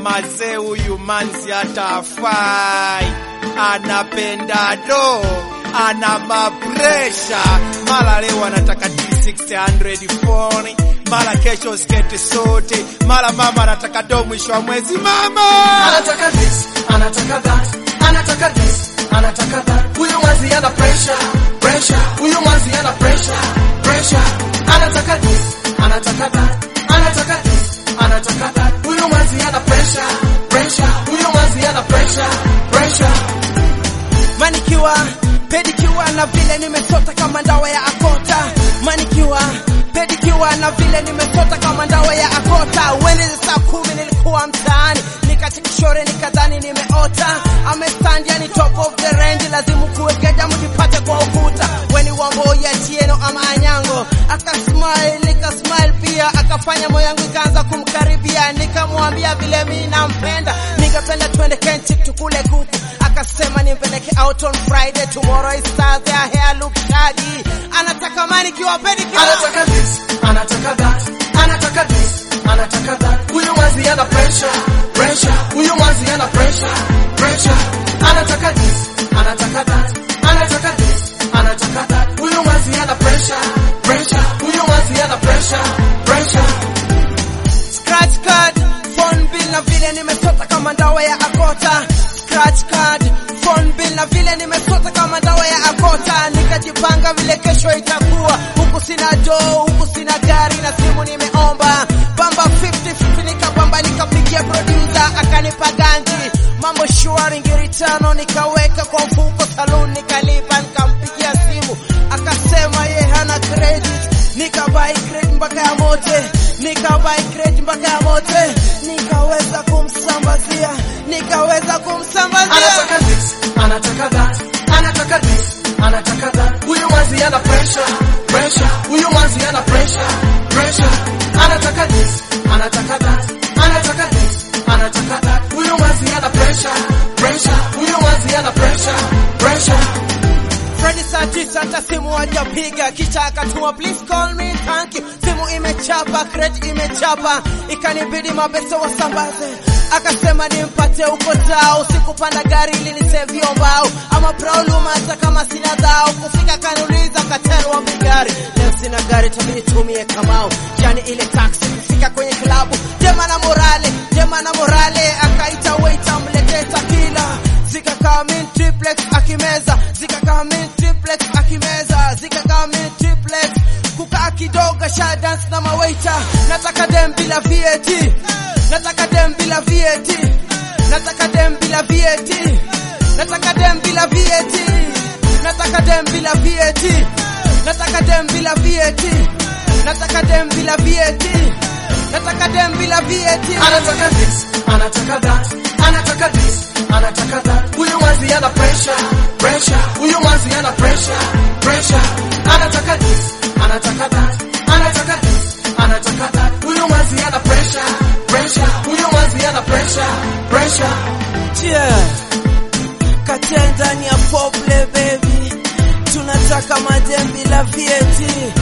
mazee, huyu manzi hata afai, anapenda do, ana mapresha, mara leo anataka D600 phone, mara kesho skete sote, mara mama anataka do mwisho wa mwezi mama anataka this, anataka that, anataka this, anataka that. Huyu mwazi ana pressure, pressure. Huyu mwazi ana pressure, pressure. Anataka this, anataka that, anataka this, anataka that. Huyu mwazi ana pressure, pressure. Huyu mwazi ana pressure, pressure. manikiwa pedikiwa na vile nimesota kama ndawa ya akota manikiwa pedikiwa na vile nimesota kama ndawa ya akota wende saa kumi nilikuwa mtaani nikachekishore nikadhani nimeota amestand yani top of the range lazimu kuwegeja mjipate kwa ukuta weni wambo ya tieno ama anyango akasmile nikasmile pia akafanya moyo yangu ikaanza kumkaribia nikamwambia vile mi nampenda ningependa twende kenchik tukule kuku akasema nimpeleke out on Friday tomorrow is Thursday her hair look shaggy anataka manikiwa pedicure Anataka this, anataka that, anataka this, anataka that. Huyu mwazi ana pressure, pressure. Huyu mwazi ana pressure, pressure. Anataka this, anataka that, anataka this, anataka that. Huyu mwazi ana pressure, pressure. Huyu mwazi ana pressure, pressure. scratch card phone bill na vile nimesota kama ndawa ya akota scratch card phone bill na vile nimesota kama ndawa ya akota nikajipanga vile kesho itakuwa huku sina joo huku sina gari na simu nimeomba bamba 50 nikapamba nikapigia producer akanipa ganji mambo shwari ngiritano nikaweka kwa mfuko saloon nikalipa nikampigia simu akasema ye hana credit nikabai credit mpaka ya mote nikabai credit mpaka ya mote nikaweza kumsambazia nikaweza kumsambazia Anataka this, anataka that, anataka this, anataka that. Huyu mwazi ana pressure, pressure. Huyu mwazi ana pressure, pressure. Anataka this, anataka that, anataka this, anataka that. Huyu mwazi ana pressure, pressure. Huyu mwazi ana pressure, pressure. Freddy saa tisa hata simu hajapiga, kisha akatuma please call me thank you. Simu imechapa, credit imechapa, ikanibidi mabeso wasambaze. Akasema nimpate uko tao, sikupanda gari ili nisevio mbao ama problem, hata kama sina dhao. Kufika kaniuliza katerwa gari, leo sina gari, tabidi tumie kamao, yani ile taxi. Kufika kwenye klabu, jema na morale, jema na morale, akaita waiter mletee takila zikakaa min triplex akimeza zikakaa min triplex akimeza zikakaa min triplex kukaa kidogo sha dance na mawaita nataka dem bila VAT nataka dem bila VAT nataka dem bila VAT nataka dem bila VAT nataka dem bila VAT nataka dem bila VAT nataka dem bila VAT nataka dem bila VAT Anataka this, anataka that, anataka this, anataka that. Huyu mwazi ana pressure, pressure. Huyu mwazi ana pressure, pressure. Anataka this, anataka that, anataka this, anataka that. Huyu mwazi ana pressure, pressure. Huyu mwazi ana pressure, pressure. Yeah. Katia ndani ya pople baby, tunataka madem bila VAT,